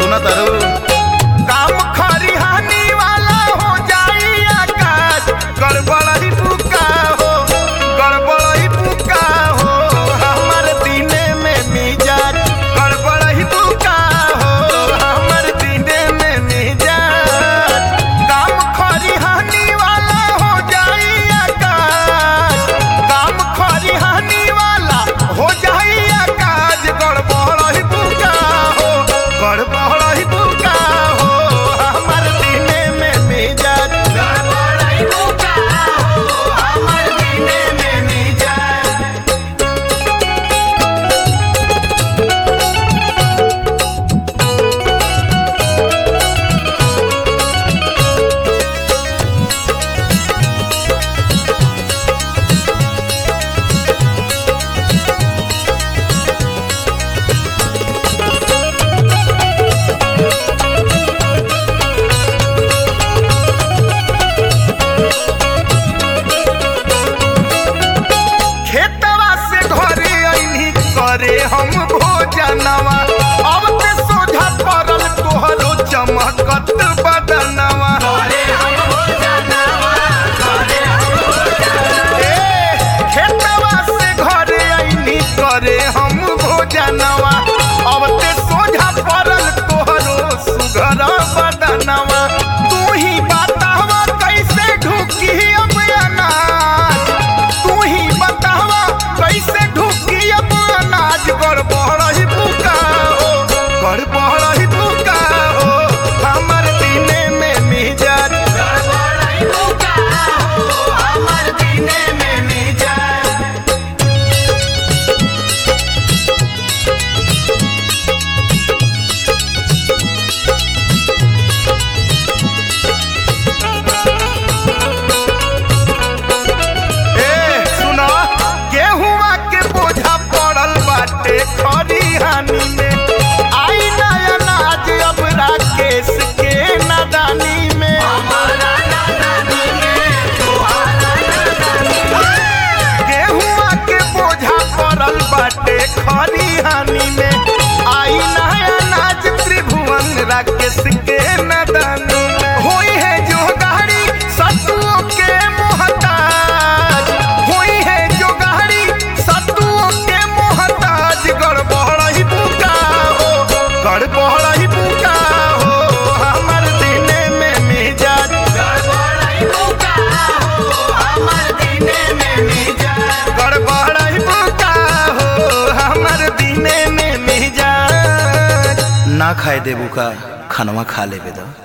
सुना तारू काम खरिहानी वाला हो जाई आकाश गड़बड़ई बुका हो गड़बड़ई बुका हो हमर दिने में मिजाज गड़बड़ई बुका हो हमर दिने में मिजाज काम खरिहानी वाला हो जाई आकाश काम खरिहानी वाला हो जाई आकाश गड़बड़ई बुका हो गड़बड़ई बुका हो हमर दिने में मिजाज गड़बड़ई बुका हो हमर दिने में मिजाज खेतवा से घरे अइनी करे हम भोजनवा अब ते सोझा पड़ल तोहरो चमकत बदनवा ए, खेतवा से घरे अइनी करे हम भोजनवा अब ते सोझा पड़ल तोहरो सुघर बदनवा तू ही बतावा कैसे ढुकी अब अनाज तू ही बतावा कैसे ढुकी अब अनाज गड़बड़ही बुका हो गड़बड़ही बुका हो हमर दिने में मिजाज गड़बड़ही बुका हो हमर दिने में मिजाज ए सुनो गेहुआ के बोझा पड़ल बाटे खरिहानी में आई नया नाज अब राकेश के नादानी में गेहुआ के बोझा पड़ल बाटे खरिहानी में आई नया नाज त्रिभुवन राकेश के नादानी में होई है जो गाड़ी सतुओं के मोहताज होई है जो गाड़ी सतुओं के मोहताज गड़बड़ही बुका हो गड़बड़ही बुका हो हमर दिने में मिजाज गड़बड़ही बुका हो हमर दिने में मिजाज गड़बड़ही बुका हो हमर दिने में मिजाज ना खाए देबू का खनवा खा लेबे द